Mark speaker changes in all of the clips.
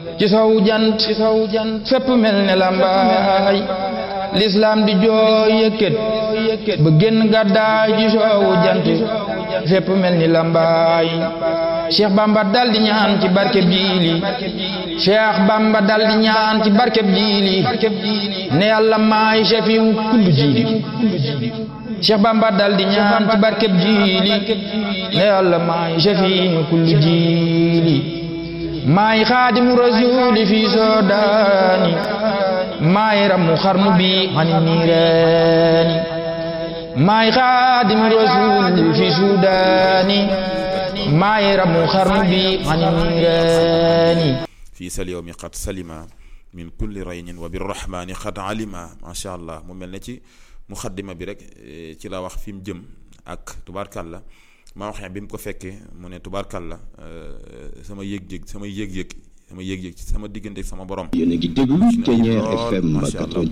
Speaker 1: ci sow jant ci sow jant fépp mel ne lambaay lislaam di jooy yëkkat ba génn gàddaay ci sowu jant fépp mel ni lambaay cheikh bamba dal di ñaan ci barkeb jiili cheikh bamba dal di ñaan ci barkeb jiili ne yàlla maay chefiw kullu jiili cheikh bamba dal di ñaan ci barkeb jiili ne yàlla maay chefiw kullu jiili maay xaadimu rasuuli fi soodaani maay ramu xarnu bi xani niiraani maay xaadimu rasuuli fi suudaani maay ramu xarnu bi xani niiraani
Speaker 2: fii sal yawmi qad salima min kulli raynin wa birrahmani qad alima macha allah mu mel ne ci muxaddima bi rek ci la wax fi mu jëm ak tubaarkàlla maa waxee bi mu ko fekkee mu ne tubaarkàlla sama yëg-yëg sama yëg-yëg sama yëg-yëg sama diggante sama borom.
Speaker 3: yéen a ngi déglu Thiéniere FM
Speaker 2: macha allah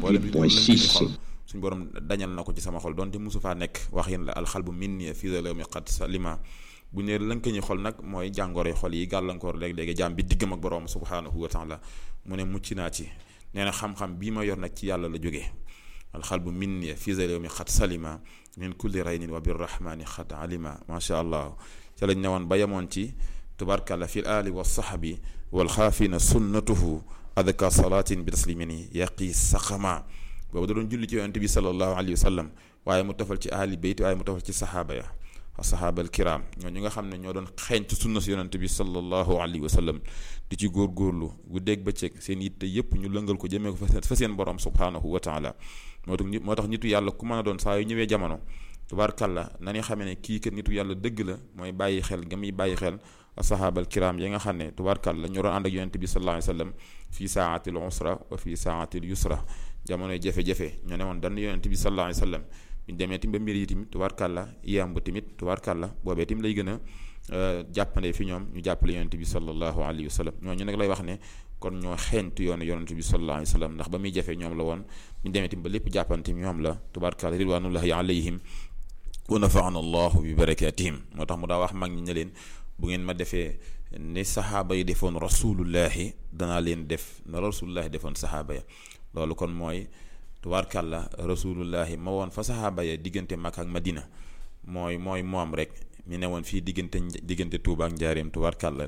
Speaker 3: 88.6
Speaker 2: suñu borom dañal na ko ci sama xol donte mosu faa nekk wax yéen la alxalbu minni fii la mi qad salima bu ne lënka ñi xol nag mooy jàngoro xol yi gàllankoor léeg-léegi jaam bi diggam ak borom subhanahu wa taala mu ne mucc naa ci nee na xam-xam bii ma yor nag ci yàlla la jógee alxalbu minni fii la mi qad salima min kulli raynin wa birrahmani xat alima macha allah ca lañ newoon ba yemoon ci tubarkalla fi l ali wa saxabi walxaafina sunnatuhu adka salatin bi taslimini yaqi saqama boobu da doon julli ci yonente bi salallahu alayhi wa sallam waaye mu tofal ci ahli bayt waaye mu tofal ci saxaaba ya saxaaba al kiram ñoo ñi nga xam ne ñoo doon xeeñtu sunna si yonente bi salallahu alayhi wa sallam di ci góorgóorlu gu dégg bëccëg seen yitte yépp ñu lëngal ko jëmee ko fa seen borom subhanahu wa taala moo tax moo tax nitu yàlla ku mën a doon saa yu ñëwee jamono tubaarkàlla na ñu xamee ne kii kat nitu yàlla dëgg la mooy bàyyi xel ga muy bàyyi xel sahaabal kiram yi nga xam ne tubaarkàlla ñu doon ànd ak yonente bi sallallahu alayhi wasallam fii saatil usra wa fii saatil yusra jamonoy jafe-jafe ñoo ne woon dann yonente bi sallallahu alayhi wasallam ñu demee tim ba mbir yi tamit tubaarkàlla yamb tamit tubaarkàlla boobee tim lay gën a jàppande fi ñoom ñu jàppale yonente bi sallallahu alayhi wasallam ñooñu nag lay wax ne kon ñoo xeeñtu yoonu yonente bi sallallahu alayhi wasallam ndax ba muy jafe ñoom la woon ñu demee tim ba lépp jàppante ñoom la tubaarkàlla ridwanullahi alayhim wa nafaana allahu bi barakatihim moo tax mu daa wax mag ñi ne leen bu ngeen ma defee ni saxaaba yi defoon rasulullahi danaa leen def na rasulullahi defoon saxaaba ya loolu kon mooy tubaarkàlla rasulullahi ma woon fa saxaaba ya diggante Makka ak Madina mooy mooy moom rek mi ne woon fii diggante diggante Touba ak Njaareem tubaarkàlla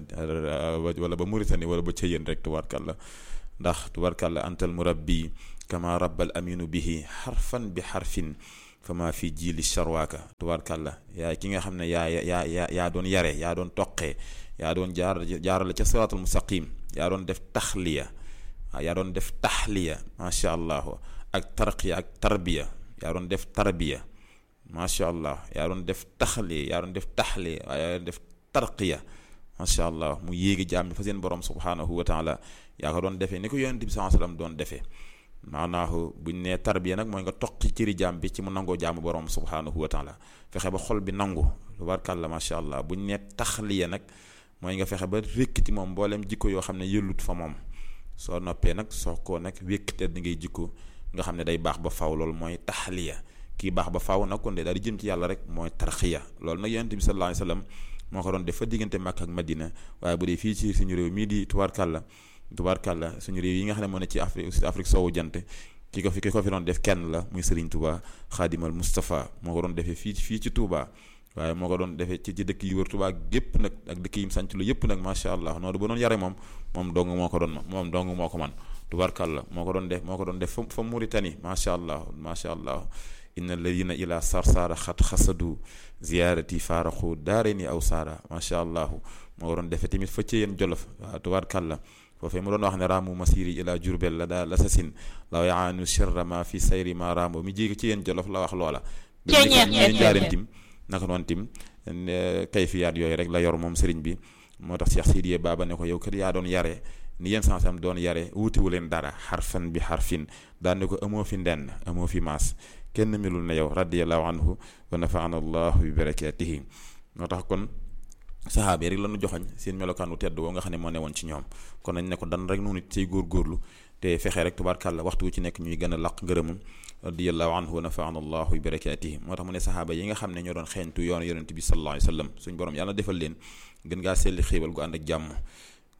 Speaker 2: wala ba Mauritanie wala ba Ceyeen rek tubaarkàlla ndax tubaarkàlla antal murabbi kama rabbal aminu bihi xarfan bi xarfin fama fi jiili charwaaka tubaarkàlla yaay ki nga xam ne yaa yaa yaa yaa doon yare yaa doon toqee yaa doon jaar jaarale ca siraatul mustaqim yaa doon def taxliya yaa doon def taxliya macha allah ak tarqiya ak tarbiya yaa doon def tarbiya macha allah yaa doon def taxliya yaa doon def taxliya waaye yaa doon def tarqiya macha allah mu yéegi jaam bi fa seen borom subhanahu wa taala yaa ko doon defee ni ko yonent bi sallallahu alayhi wasallam doon defee maanaahu buñ nee tarbiya nag mooy nga toqi cëri jaam bi ci mu nangoo jaamu borom subhanahu wa taala fexe ba xol bi nangu tubaarkàlla macha allah buñ nee taxliya nag mooy nga fexe ba rékkiti moom mboolem jikko yoo xam ne yëllut fa moom soo noppee nag soo ko nag wékkite di ngay jikko nga xam ne day baax ba faw loolu mooy taxliya kii baax ba faw nag kon de daal di jëm ci yàlla rek mooy tarxiya loolu nag yonent bi sallallahu alayhi wasallam moo ko doon def fa diggante Makka ak Madina waaye bu dee fii ci suñu réew mii di tubaarkàlla tubaarkàlla suñu réew yi nga xam ne moo ne ci Afrique Afrique soowu jant ki ko fi ki ko fi doon def kenn la muy Serigne Touba Xaadimal Moustapha moo ko doon defee fii fii ci Touba waaye moo ko doon defee ci ci dëkk yi wër Touba gépp nag ak dëkk yi mu sanc lu yëpp nag macha allah noonu ba doon yare moom moom dong moo ko doon moom dong moo ko man tubaarkàlla moo ko doon def moo ko doon def fa fa Mauritanie macha allah macha allah inna alladina ila sarsara xat xasadu ziyaarati faaraxu daareni aw saara macha allah moo ko doon defee tamit fa ci yéen jolof waaw tubaarkàlla foofee mu doon wax ne raamu masiri ila jurbel la daal lasasin law yaanu sharra ma fi sayri ma raamu mi jéegi ci yéen jolof la wax loola ñeen jaarin tim naka noonu tim kayfiyaat yooyu rek la yor moom sëriñ bi moo tax Cheikh Sidiye Baba ne ko yow kat yaa doon yare ni yéen sansam doon yare wutiwu leen dara xarfan bi xarfin daan ne ko amoo fi ndenn amoo fi maas kenn melul na yow radiallahu anhu wa nafaana allahu bi barakatihi moo tax kon saxaaba yi rek lañu joxañ seen melokaanu tedd woo nga xam ne moo newoon ci ñoom kon nañ ne ko dan rek noonu it say góorgóorlu te fexe rek tubaarkàlla waxtu wu ci nekk ñuy gën a laq ngërëmam radiyallahu anhu wa nafaana allahu bi barakatihi moo tax mu ne saxaaba yi nga xam ne ñoo doon xeeñtu yoonu yonente bi sallallahu alayhi wa sallam suñ borom yàlla defal leen gën ngaa selli xéewal gu ànd ak jàmm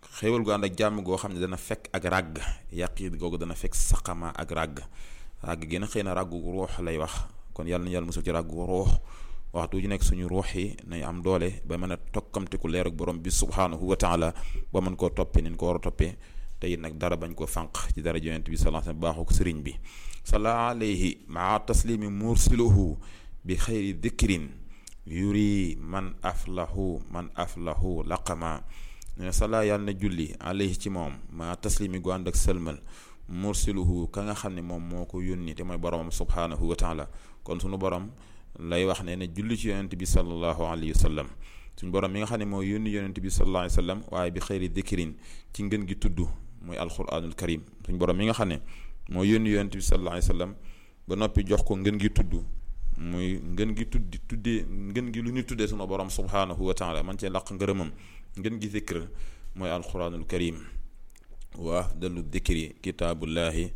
Speaker 2: xéewal gu ànd ak jàmm goo xam ne dana fekk ak ràgg yaqiit googu dana fekk saqama ak ràgg ràgg gi nag xëy na ràggu ruux lay wax kon yàlla na yàlla musul ci ràggu ruux waxtu ju nekk suñu ruux yi nañ am doole ba mën a tokkamtiku leer ak borom bi subhanahu wa taala ba mën koo toppee nin ko war a toppee te it nag dara bañ koo fànq ci dara yonent bi sallallahu alayhi wasallam baaxu ko sëriñ bi salla alayhi maa taslimi mursiluhu bi xayri dikrin yuri man aflahu man aflahu laqama ne salla yàlla na julli alayhi ci moom maa taslimi gu ànd ak sëlmal mursiluhu ka nga xam ne moom moo ko yónni te mooy boromam subhanahu wa taala kon sunu borom lay wax ne ne julli ci yonent bi sallallahu alayhi wa sallam suñu borom mi nga xam ne moo yónni yonent bi sallallahu alayhi wa sallam waaye bi xëyri dikrin ci ngën gi tudd mooy alquranul karim suñu borom mi nga xam ne moo yónni yonent bi sallallahu alayhi wa sallam ba noppi jox ko ngën gi tudd muy ngën gi tuddi tuddee ngën gi lu ñu tuddee sunu borom subhanahu wa taala man cee laq ngërëmam ngën gi zikr mooy alquranul karim wa afdalu dikri kitaabullahi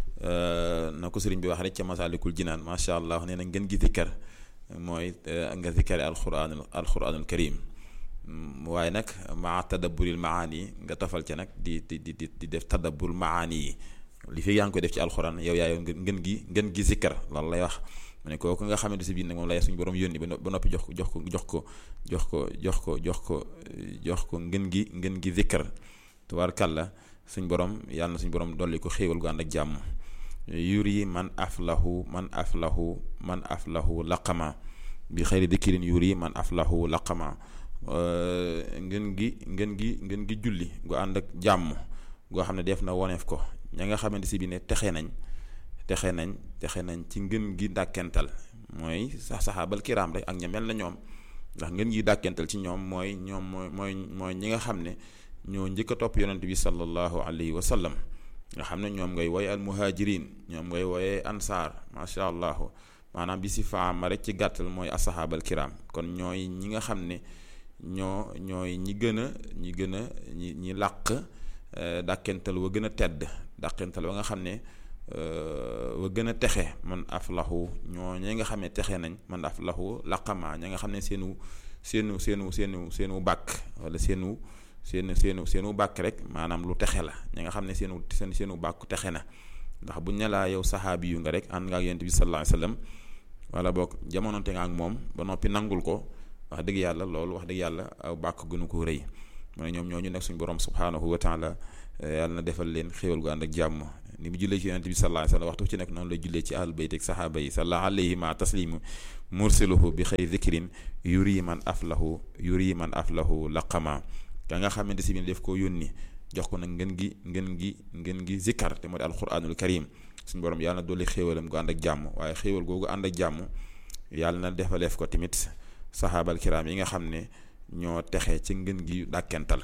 Speaker 2: na ko sëriñ bi wax rek ca masalikul jinaan macha allah nee na ngeen gi zikkar mooy nga zikkare alquranul alquranul karim waaye nag maa tadabburil maani nga tofal ca nag di di di di def tadabbur maani yi li fi yaa ngi koy def ci alquran yow yaa yow ngeen gi ngeen gi zikkar loolu lay wax mu ne kooku nga xamante si biir nag moom lay suñu borom yónni ba noppi jox ko jox ko jox ko jox ko jox ko jox ko jox ko ngeen gi ngeen gi zikkar tubaarkàlla suñ borom yàlla na suñ borom dolli ko xéewal gu ànd ak jàmm yuri man aflahu man aflahu man aflahu laqama bi xëyri dikkirin yuri man aflahu laqama ngeen gi ngeen gi ngeen gi julli gu ànd ak jàmm goo xam ne def na woneef ko ña nga xamante si bi ne texe nañ texe nañ texe nañ ci ngeen gi dàkkental mooy sax saxaabal kiraam rek ak ña mel na ñoom ndax ngeen gi dàkkental ci ñoom mooy ñoom mooy mooy mooy ñi nga xam ne ñoo njëkk a topp yonent bi sallallahu alayhi wa sallam nga xam ne ñoom ngay woye al muhajirin ñoom ngay woye ansaar macha allah maanaam bi si faama rek ci gàttal mooy asahaabal kiram kon ñooy ñi nga xam ne ñoo ñooy ñi gën a ñi gën a ñi ñi làq dàkkental wa gën a tedd dàkkental wa nga xam ne wa gën a texe man aflahu ñoo ñi nga xam ne texe nañ man aflahu laqama ña nga xam ne seenu seenu seenu seenu seenu bàkk wala seenu seen seenu seenu bàkk rek maanaam lu texe la ñi nga xam ne seenu seen seenu bàkku texe na ndax buñ ne laa yow saxaabi yu nga rek ànd nga ak yonent bi sallallahu alayhi wasallam wala boog jamononte nga ak moom ba noppi nangul ko wax dëgg yàlla loolu wax dëgg yàlla aw bàkk gënu ko rëy mu ne ñoom ñooñu nekk suñu borom subhanahu wa taala yàlla na defal leen xéwal gu ànd ak jàmm ni mu jullee ci yonent bi sallallahu alayhi wasallam waxtu ci nekk noonu la jullee ci ahlul bayt ak saxaaba yi sallallahu alayhi ma taslimu mursiluhu bi xëy zikrin yuri man aflahu yuri man aflahu laqama ka nga xamante si bi def koo yónni jox ko nag ngeen gi ngeen gi ngeen gi zikkar te moo di alquranul karim suñu borom yàlla na dolli xéewalam gu ànd ak jàmm waaye xéewal googu ànd ak jàmm yàlla na defaleef ko tamit saxaabal kiram yi nga xam ne ñoo texe ci ngeen gi dàkkental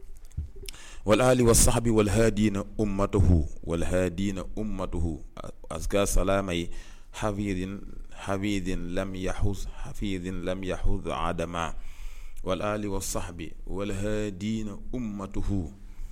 Speaker 2: wal ali wa saxbi wal haadiina ummatuhu wal haadiina ummatuhu aska salaamay xafidin xafidin lam yaxuz xafidin lam yaxuz adama wal ali wa saxbi wal haadiina ummatuhu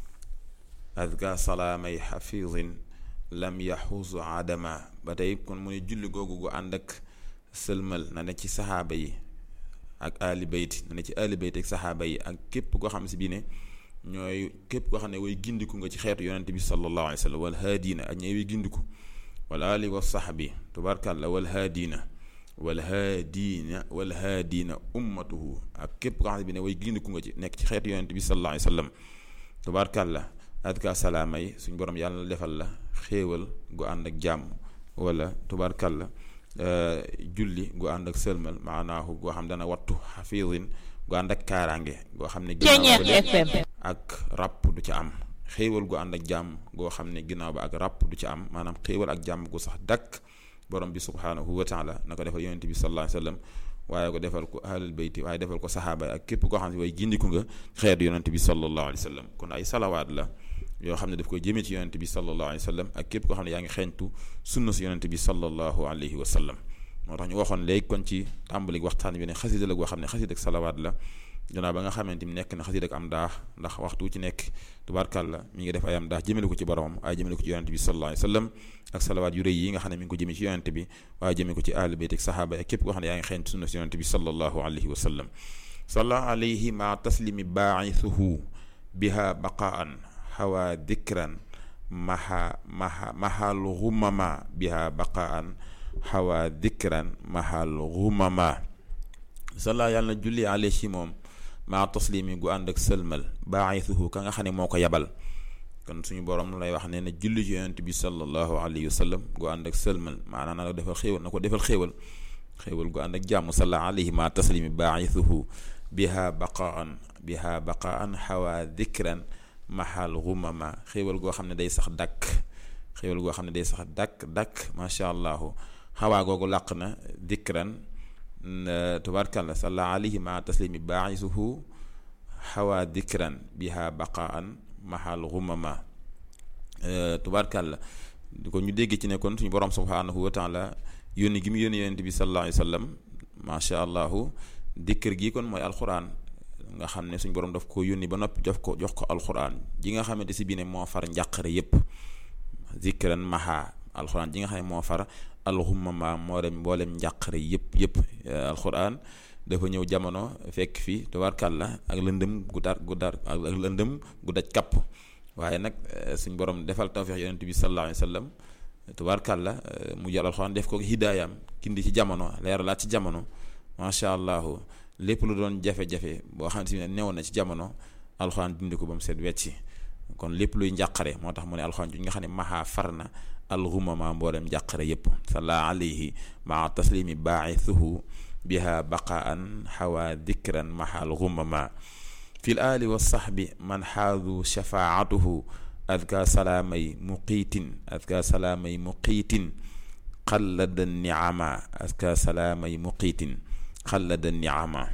Speaker 2: azka salaamay xafidin lam yaxuz adama ba tey kon mu ne julli googu gu ànd ak sëlmal na ne ci saxaaba yi ak ali bayt na ne ci ali bayt ak saxaaba yi ak képp koo xam si bii ne ñooy képp koo xam ne way gindiku nga ci xeetu yonente bi sallallahu alayhi wa sallam wal haadiina ak ñooy way gindiku wal ali wa saxbi tubaarkàlla wal haadiina wal haadiina wal haadiina ummatuhu ak képp koo xam ne bi ne way gindiku nga ci nekk ci xeetu yonente bi sallallahu alayhi wa sallam tubaarkàlla adka salaama yi suñ borom yàlla na defal la xéewal gu ànd ak jàmm wala tubaarkàlla julli gu ànd ak sëlmal maanaahu goo xam dana wattu xafiidin gu ànd ak kaaraange goo xam ne ginnaaw ba ak ràpp du ca am xéewal gu ànd ak jàmm goo xam ne ginnaaw ba ak ràpp du ca am maanaam xéewal ak jàmm gu sax dakk borom bi subhaanahu wa taala na ko defal yonente bi sallallahu alayhi wa sallam waaye ko defal ko ahlul bayti waaye defal ko saxaaba ak képp koo xam ne way gindiku nga xeet yonente bi sallallahu alayhi wa sallam kon ay salawaat la yoo xam ne daf koy jëmee ci yonente bi sallallahu alayhi wa sallam ak képp koo xam ne yaa ngi xeeñtu sunna si yonente bi sallallahu alayhi wa sallam moo tax ñu waxoon léegi kon ci tàmbali waxtaan bi ne xasida la goo xam ne xasida ak salawaat la gannaaw ba nga xamante ni nekk na xasida ak am daax ndax waxtu ci nekk tubaarkàlla mi ngi def ay am daax jëmale ko ci boromam waaye jëmale ko ci yonente bi sallallahu alayhi wa sallam ak salawaat yu rëy yi nga xam ne mi ngi ko jëmee ci yonente bi waaye jëmee ko ci ahlu bayt ak saxaaba ak képp koo xam ne yaa ngi xeeñtu sunna si yonente bi sallallahu alayhi wa sallam salla alayhi ma taslimi baa'ithuhu biha baqaan xawa dikran maha maha mahal xumama biha baqaan xawa dikran mahal xumama salla yàlla na julli ale ci moom maa taslimi gu ànd ak sëlmal baaxisuhu ka nga xam ne moo ko yabal kon suñu borom lay wax ne na julli ci yonent bi sallallahu alayhi wa sallam gu ànd ak sëlmal maanaam na ko defal xéewal na ko defal xéewal xéewal gu ànd ak jàmm salla alayhi maa taslimi baaxisuhu biha baqaan biha baqaan xawa dikran mahal xumama xéewal goo xam ne day sax dakk xéewal goo xam ne day sax dakk dakk macha allahu xawaa googu làq na dikran tubaarkalla salla alayhi ma taslimi baaxisuhu xawa dikran biha baqaan mahal xumama tubaarkalla di ko ñu dégg ci ne kon suñu borom subhanahu wa taala yónni gi mu yónni yonent bi sallallahu alayhi wa sallam macha allahu dikkër gi kon mooy alquran nga xam ne suñu borom daf ko yónni ba noppi jox ko jox ko alquran ji nga xamante si bii ne moo far njàqare yépp zikran maha alquran ji nga xam ne moo far alxumama moo dem mboolem njàqare yëpp yëpp alxuraan dafa ñëw jamono fekk fi tubaarkàlla ak lëndëm gu dar gu dar ak lëndëm gu daj kapp waaye nag suñ borom defal tawfiix yonent bi sallallahu alayhi wa sallam tubaarkàlla mu jël alxuraan def ko hidaayam kindi ci jamono leeralaat ci jamono macha allah lépp lu doon jafe-jafe boo xam ne newoon na ci jamono alxuraan dindi ko ba mu seet wecci kon lépp luy njàqare moo tax mu ne alxuraan ju nga xam ne maha far na alxumama mboolem njàqare yépp salla alayhi maa taslimi baaxisuhu biha baqaan xawa dikran maha alxumama fi l ali wa saxbi man xaadu shafaatuhu adka salaamay muqiitin adka salaamay muqiitin xallada niama adka salaamay muqiitin xallada niama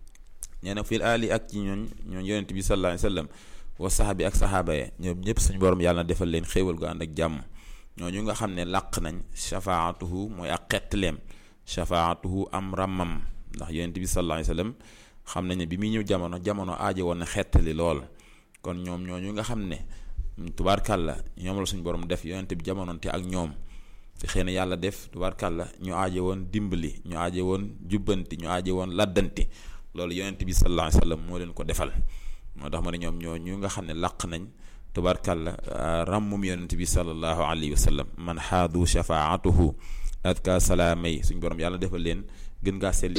Speaker 2: nee na fi l ali ak ci ñooñ ñooñ yonent bi sallallahu alayhi wa sallam wa saxbi ak saxaaba ya ñoom ñëpp suñu borom yàlla na defal leen xéewal gu ànd ak jàmm ñooñu nga xam ne làq nañ shafaatuhu mooy ak xettleem shafaatuhu am ramam ndax yonent bi sallallahu alayhi wasallam xam nañ ne bi muy ñëw jamono jamono aajo woon na xettali lool kon ñoom ñooñu nga xam ne tubaarkàlla ñoom la suñu borom def yonent bi jamononte ak ñoom te xëy na yàlla def tubaarkàlla ñu aajo woon dimbali ñu aajo woon jubbanti ñu aajo woon laddanti loolu yonent bi sallallahu alayhi wasallam moo leen ko defal moo tax ma ne ñoom ñooñu nga xam ne làq nañ tubaarkàlla ràmmum yonent bi sallallahu alayhi wa sallam man xaadu shafaatuhu adka salaamay suñ borom yàlla defal leen gën ngaa seetlu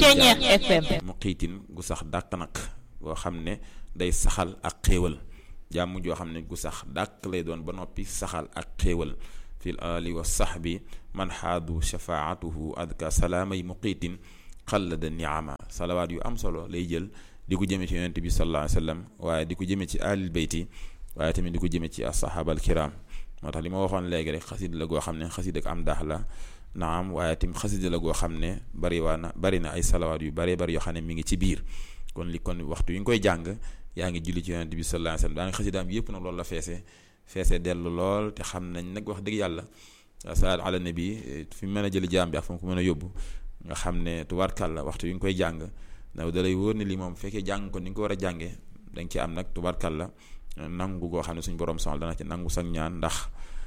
Speaker 4: FM
Speaker 2: mu xiitin gu sax dàq nag boo xam ne day saxal ak xéewal jàmm joo xam ne gu sax dàq lay doon ba noppi saxal ak xéewal fil ali wa sahbi man xaadu shafaatuhu adka salaamay muqiitin xallada niama salawaat yu am solo lay jël di ko jëme ci yonent bi sallallahu alayhi wa sallam waaye di ko jëme ci alil bayti waaye tamit di ko jëme ci asahaba al kiram moo tax li ma waxoon léegi rek xasid la goo xam ne xasid ak am daax la naam waaye tamit xasid la goo xam ne bari waa na bari na ay salawaat yu bari bari yoo xam ne mi ngi ci biir kon li kon waxtu yi nga koy jàng yaa ngi julli ci yonent bi sallallahu alayhi wa sallam daa ngi xasidaam yëpp nag loolu la feese feese dellu lool te xam nañ nag wax dëgg yàlla salaat ala nabi fi mu mën a jëli jaam bi ak fa mu ko mën a yóbbu nga xam ne tubaarkàlla waxtu yi nga koy jàng ndax da lay wóor ne lii moom fekkee jàng ko ni nga ko war a jàngee dañ ci am nag tubaarkàlla nangu goo xam ne suñu borom sonal dana ci nangu sag ñaan ndax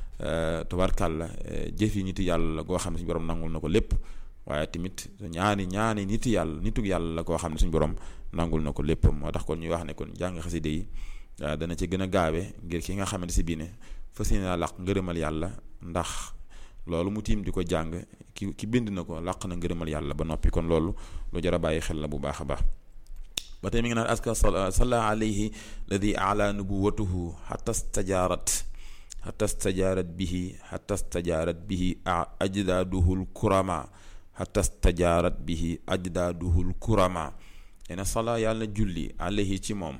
Speaker 2: tubaarkàlla jëf yi nitu yàlla la goo xam ne suñu borom nangul na ko lépp waaye tamit ñaani ñaani nitu yàlla nitu yàlla la koo xam ne suñu borom nangul na ko lépp moo tax kon ñuy wax ne kon jàng xaside yi dana ci gën a gaawe ngir ki nga xamante si bii ne fas yéene naa laq ngërëmal yàlla ndax loolu mu tiim di ko jàng ki ki bind na ko laq na ngërëmal yàlla ba noppi kon loolu lu jar a bàyyi xel la bu baax a baax ba tey mi ngi naan aska salla alayhi ladi ala nubuwatuhu xata stajaarat xata stajaarat bihi xata stajaarat bihi ajdaaduhul kurama xata stajaarat bihi ajdaaduhul kurama nee na sala yàlla julli alayhi ci moom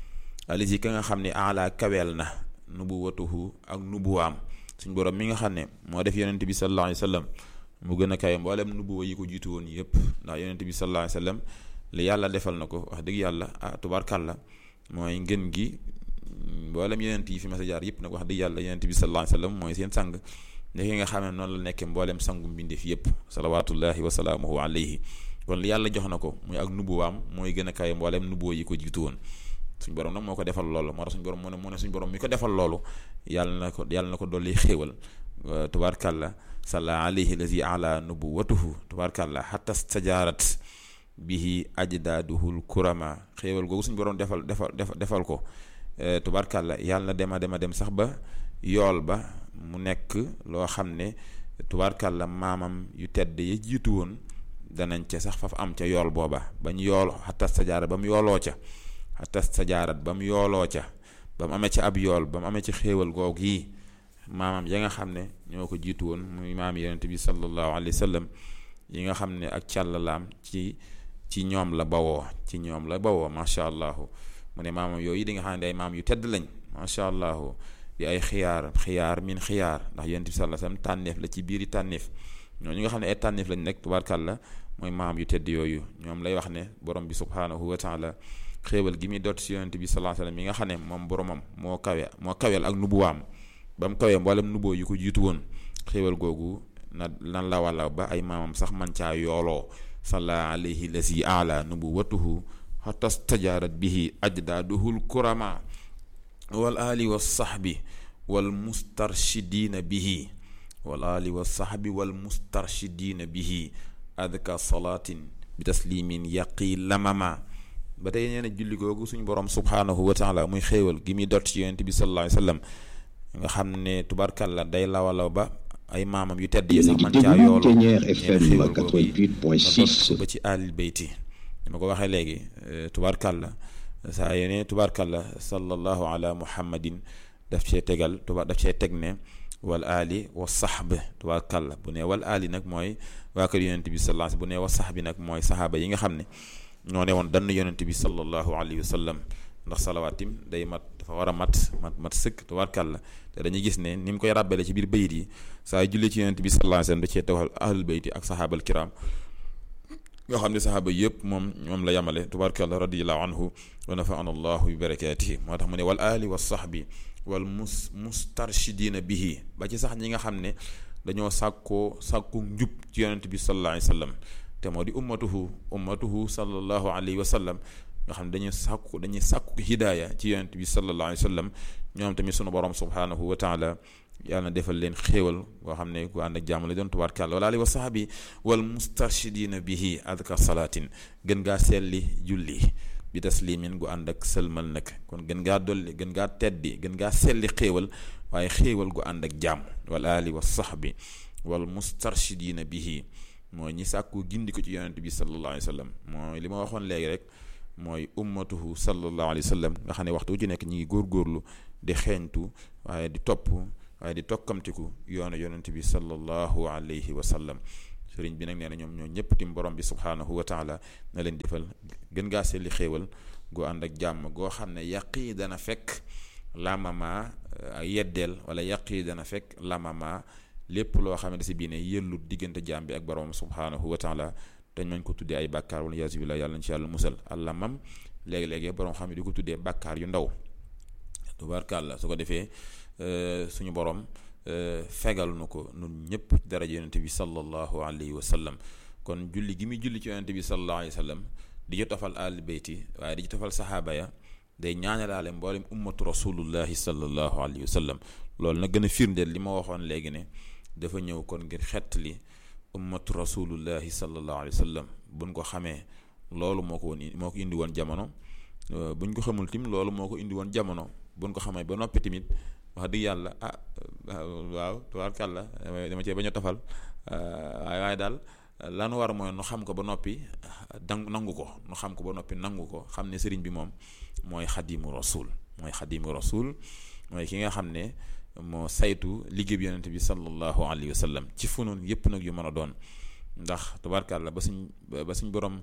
Speaker 2: alayhi ka nga xam ne ala kaweel na nubuwatuhu ak nubuwaam suñ borom mi nga xam ne moo def yonent bi sallallahu alayhi wa sallam mu gën a kawe mboolem nubuwa yi ko jiitu woon yëpp ndax yonent bi sallallahu alayhi wa sallam li yàlla defal na ko wax dëgg yàlla ah tubaarkàlla mooy ngën gi mboolem yonent yi fi mas a jaar yëpp nag wax dëgg yàlla yonent bi sallallahu alayhi wa sallam mooy seen sang ndeke nga xam ne noonu la nekkee mboolem sangu mbindeef yëpp salawatullahi wa salaamuhu alayhi kon li yàlla jox na ko muy ak nubuwaam mooy gën a kawe mboolem nubuwa yi ko jiitu woon suñ borom nag moo ko defal loolu moo tax suñ borom mu ne mu ne suñ borom mi ko defal loolu yàlla na ko yàlla na ko dolli xéewal tubaarkàlla salla alayhi lazi ala nubuwatuhu tubaarkàlla xatta stajaarat bihi ajdaaduhul kurama xéewal googu suñ borom defal defal defal ko tubarkàlla yàlla na dem a dem a dem sax ba yool ba mu nekk loo xam ne tubarkàlla maamam yu tedd ya jiitu woon danañ ca sax faf am ca yool booba bañ yool xatas sa jaarat ba mu yooloo ca xatas sa jaarat ba mu yooloo ca ba mu amee ci ab yool ba mu amee ci xéewal googu yi maamam ya nga xam ne ñoo ko jiitu woon muy maam yonent bi sallallahu alayhi wa sallam yi nga xam ne ak càllalaam ci ci ñoom la bawoo ci ñoom la bawoo macha allah mu ne maamam yooyu di nga xam ne ay maam yu tedd lañ macha allah di ay xiyaar xiyaar min xiyaar ndax yonent bi sallallahu alayhi wa sallam tànneef la ci biiri tànneef ñooñu nga xam ne ay tànneef lañ nekk tubaarkàlla mooy maam yu tedd yooyu ñoom lay wax ne borom bi subhaanahu wa taala xéewal gi muy dot si yonent bi sallallahu alayhi wa sallam yi nga xam ne moom boromam moo kawe moo kaweel ak nubuwaam ba mu kawee mboolem nuboo yu ko jiitu woon xéewal googu na nan la walla ba ay maamam sax man caa yooloo salla alayhi lasi ala nubuwatuhu hatta stajaarat bihi ajdaaduhul kurama wal ali wa sahbi wal mustarshidiina bihi wal ali wa sahbi wal mustarshidiina bihi adka salaatin bi taslimin yaqi lamama ba tey nee na julli googu suñu borom subhaanahu wa taala muy xéewal gi muy dot ci yonent bi sallallahu alayhi wa sallam nga xam ne tubarkalla day lawalaw ba ay maamam yu tedd yi sax man caa yoolu xéewal googu ba ci alil beyti dama ko waxee léegi tubarkalla saa yene tubarkalla sallallahu ala muhammadin daf cee tegal tuba daf cee teg ne wal ali wa sahb tubarkalla bu ne wal ali nag mooy waa kër yonent bi sallallahu alayhi bu ne wa sahbi nag mooy sahaaba yi nga xam ne ñoo ne woon dann yonent bi sallallahu alayhi wa sallam ndax salawaatim day mat dafa war a mat mat mat sëkk tubaarkàlla te dañuy gis ne ni mu koy ràbbale ci biir bayit yi saa yu julli ci yonent bi sallallahu alayhi wasallam da cee tawal ahlul bayti ak sahaabal kiram nga xam ne sahaaba yëpp moom moom la yamale tubaarkàlla radiyallahu anhu wa nafaana allahu bi barakatihi moo tax mu ne wal ali wa sahbi wal mus mustarshidina bihi ba ci sax ñi nga xam ne dañoo sàkkoo sàkku njub ci yonent bi sallallahu alayhi wasallam te moo di ummatuhu ummatuhu sallallahu alayhi wa sallam nga xam ne dañuy sàkku dañuy sàkku hidaaya ci yonent bi sallallahu alayhi wa sallam ñoom tamit sunu borom subhanahu wa taala yàlla na defal leen xéewal boo xam ne ku ànd ak jàmm la doon tubaarkàlla wala ali wa sahabi wal mustarshidina bihi adka salaatin gën ngaa selli julli bi taslimin gu ànd ak sëlmal nag kon gën ngaa dolli gën ngaa teddi gën ngaa selli xéewal waaye xéewal gu ànd ak jàmm wal ali wa sahbi wal mustarshidina bihi mooy ñi sàkku gindi ko ci yonent bi sallallahu alayhi wa sallam mooy li ma waxoon léegi rek mooy ummatuhu sallallahu alayhi wa sallam nga xam ne waxtu wu ci nekk ñi ngi góorgóorlu di xeeñtu waaye di topp waaye di tokkamtiku yoonu yonent bi sallallahu alayhi wa sallam sëriñ bi nag nee na ñoom ñoo ñëpp tim borom bi subhaanahu wa taala na leen defal gën ngaa seeli xéewal goo ànd ak jàmm goo xam ne yàqi dana fekk lamama yeddeel wala yàqi dana fekk lamama lépp loo xamante si bii ne yëllut diggante jaam bi ak borom subhaanahu wa taala dañ mañ ko tuddee ay bàkkaar wala yaasu billah yàlla nañ ci yàlla musal allah mam léegi-léegi borom xam ne di ko tuddee bàkkaar yu ndaw tubaarkàlla su ko defee suñu borom fegal nu ko nun ñëpp daraja yonente bi sallallahu alayhi wa sallam kon julli gi muy julli ci yonente bi sallallahu alayhi wa sallam di ci tofal al beyti waaye di ci tofal saxaaba ya day ñaanalaale mboolem ummatu rasulullahi sallallahu alayhi wa sallam loolu nag gën a firndeel li ma waxoon léegi ne dafa ñëw kon ngir xettali ummatu rasulullahi sallallahu alayhi wa sallam buñ ko xamee loolu moo ko woon moo ko indi woon jamono buñ ko xamul tim loolu moo ko indi woon jamono buñ ko xamee ba noppi tamit wax dëgg yàlla ah waaw tubaarkàlla dama cee bañ a tofal waaye waaye daal lan war mooy nu xam ko ba noppi dang nangu ko nu xam ko ba noppi nangu ko xam ne sëriñ bi moom mooy xadimu rasul mooy xadimu rasul mooy ki nga xam ne moo saytu liggéey bi yonente bi sallallahu alayhi wa sallam ci funun yëpp nag yu mën a doon ndax tubaarkàlla ba suñ ba suñ borom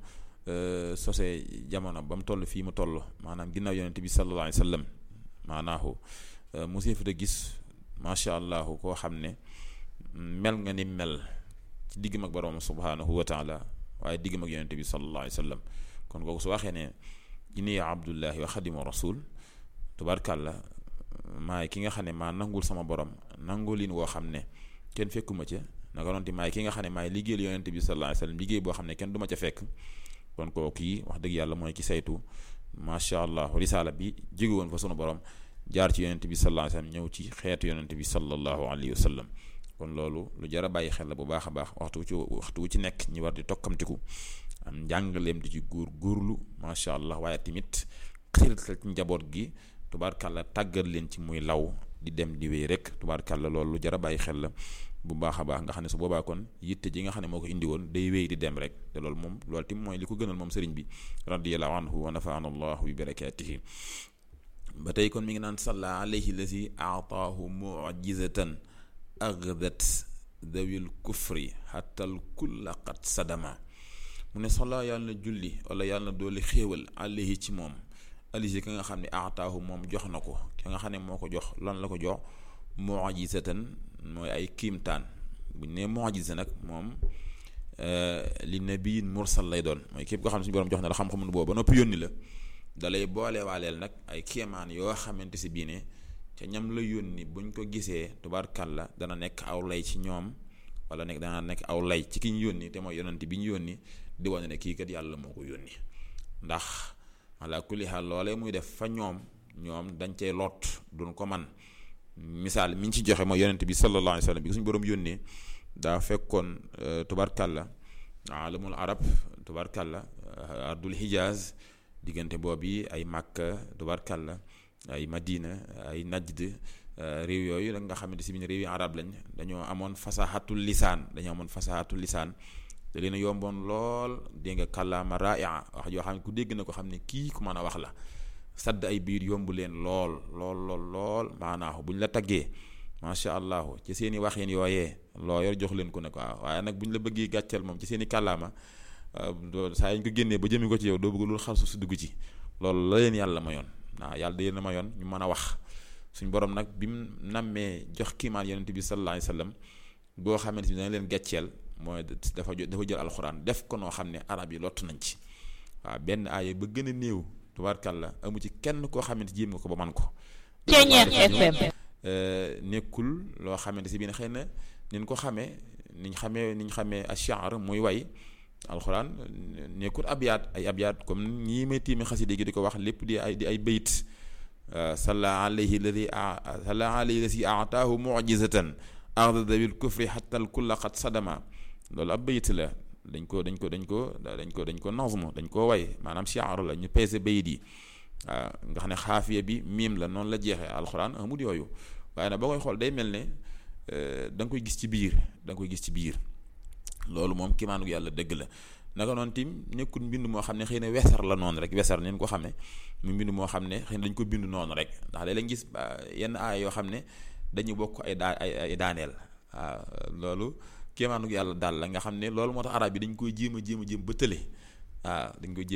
Speaker 2: sosee jamono ba mu toll fii mu toll maanaam ginnaaw yonente bi sallallahu alayhi wa sallam maanaahu musee fa da gis macha allah koo xam ne mel nga ni mel ci diggam ak borom subhanahu wa taala waaye diggam ak yonente bi sallallahu alayhi wa sallam kon kooku su waxee ne inni abdullahi wa xadimu rasul tubaarkàlla maay ki nga xam ne maa nangul sama borom nangulin woo xam ne kenn fekkuma ca naka noonu maay ki nga xam ne maay liggéeyal yonente bi sallallahu alayhi wa sallam liggéey boo xam ne kenn du ma ca fekk kon kooku yi wax dëgg yàlla mooy ki saytu macha allah risaala bi jóge woon fa sunu borom jaar ci yonente bi sallallahu alayhi wa sallam ñëw ci xeetu yonente bi sallallahu alayhi wa sallam kon loolu lu jar a bàyyi xel la bu baax a baax waxtu wu ci waxtu wu ci nekk ñi war di tokkamtiku am njàngaleem di ci góor góorlu macha allah waaye tamit xirital ci njaboot gi tubaarkàlla tàggat leen ci muy law di dem di wéy rek tubaarkàlla loolu lu jar a bàyyi xel la bu baax a baax nga xam ne su boobaa kon yitte ji nga xam ne moo ko indi woon day wéy di dem rek te loolu moom loolu tim mooy li ko gënal moom sëriñ bi radiyallahu anhu wa nafaana allahu bi barakatihi ba tey kon mi ngi naan salla alayhi lazi aataahu mujizatan agdat dawil kufri xatal kulla qad sadama mu ne salla yàlla na julli wala yàlla na dooli xéewal alayhi ci moom alisi ka nga xam ne aataahu moom jox na ko ki nga xam ne moo ko jox lan la ko jox mujizatan mooy ay kiimtaan bu ñu nee mujiza nag moom li nabiyin mursal lay doon mooy képp koo xam ne suñu borom jox na la xam-xamu boobu ba noppi yónni la dalay boole waaleel nag ay kéemaan yoo xamante si bii ne ca ñam la yónni buñ ko gisee tubaarkàlla dana nekk aw lay ci ñoom wala nekk dana nekk aw lay ci ki ñu yónni te mooy yonent bi ñu yónni di wane ne kii kat yàlla moo ko yónni ndax ala kulli xaal loolee muy def fa ñoom ñoom dañ cay lot duñ ko man misaal mi ñu ci joxe mooy yonent bi sallallahu alayhi wa sallam bi suñu borom yónnee daa fekkoon tubaarkàlla alamul arab tubaarkàlla ardul hijaz diggante boobu yi ay Makka tubaarkàlla ay Madina ay Najd réew yooyu da nga xamante si biir réew yi arab lañ dañoo amoon fasahatul lisaan dañoo amoon fasahatul lisaan te leen yomboon lool dégg nga kàllaama raia wax yoo xam ne ku dégg na ko xam ne kii ku mën a wax la sadd ay biir yomb leen lool lool lool lool maanaahu bu ñu la taggee macha allah ci seen i waxin yooyee loo yor jox leen ko ne ko waaye nag bu ñu la bëggee gàcceel moom ci seen i kàllaama saa yi ñu ko génnee ba jëmi ko ci yow doo bëgg loolu xar su si dugg ci loolu la leen yàlla mayoon waaw yàlla da leen mayoon ñu mën a wax suñ borom nag bi mu nammee jox kiimaan yonent bi sallallahu alayhi wasallam boo xamante ni dana leen gàcceel mooy dafa dafa jël alxuraan def ko noo xam ne arab yi lott nañ ci waaw benn aaya ba gën a néew tubaarkàlla amu ci kenn koo xamante jéem nga ko ba man ko.
Speaker 4: Ceeñeer FM.
Speaker 2: nekkul loo xamante si biir xëy na niñ ko xamee niñ xamee niñ xamee ash-sha'r muy way alxuraan nekkul abyaat ay abyaat comme ñii may tiimi xasida gi di ko wax lépp di ay di ay bayit salla alayhi alladi salla alayhi alladi aataahu mujizatan arda dawil kufri hatta al kulla qad sadama loolu ab bayit la dañ ko dañ ko dañ ko dañ ko dañ ko nazm dañ ko way maanaam shi'r la ñu peese bayit yi waaw nga xam ne xaafiya bi miim la noonu la jeexee alxuraan amul yooyu waaye nag boo koy xool day mel ne da nga koy gis ci biir da nga koy gis ci biir loolu moom kimaanu yàlla dëgg la naka noonu tim nekkul mbind moo xam ne xëy na wesar la noonu rek wesar neen ko xamee mu mbind moo xam ne xëy na dañ ko bind noonu rek ndax léeg lañ gis yenn aaya yoo xam ne dañu bokk ay daa ay daaneel waaw loolu kimaanu yàlla daal la nga xam ne loolu moo tax arab yi dañ koy jéem a jéem a jéem ba tële waaw dañ koy jéem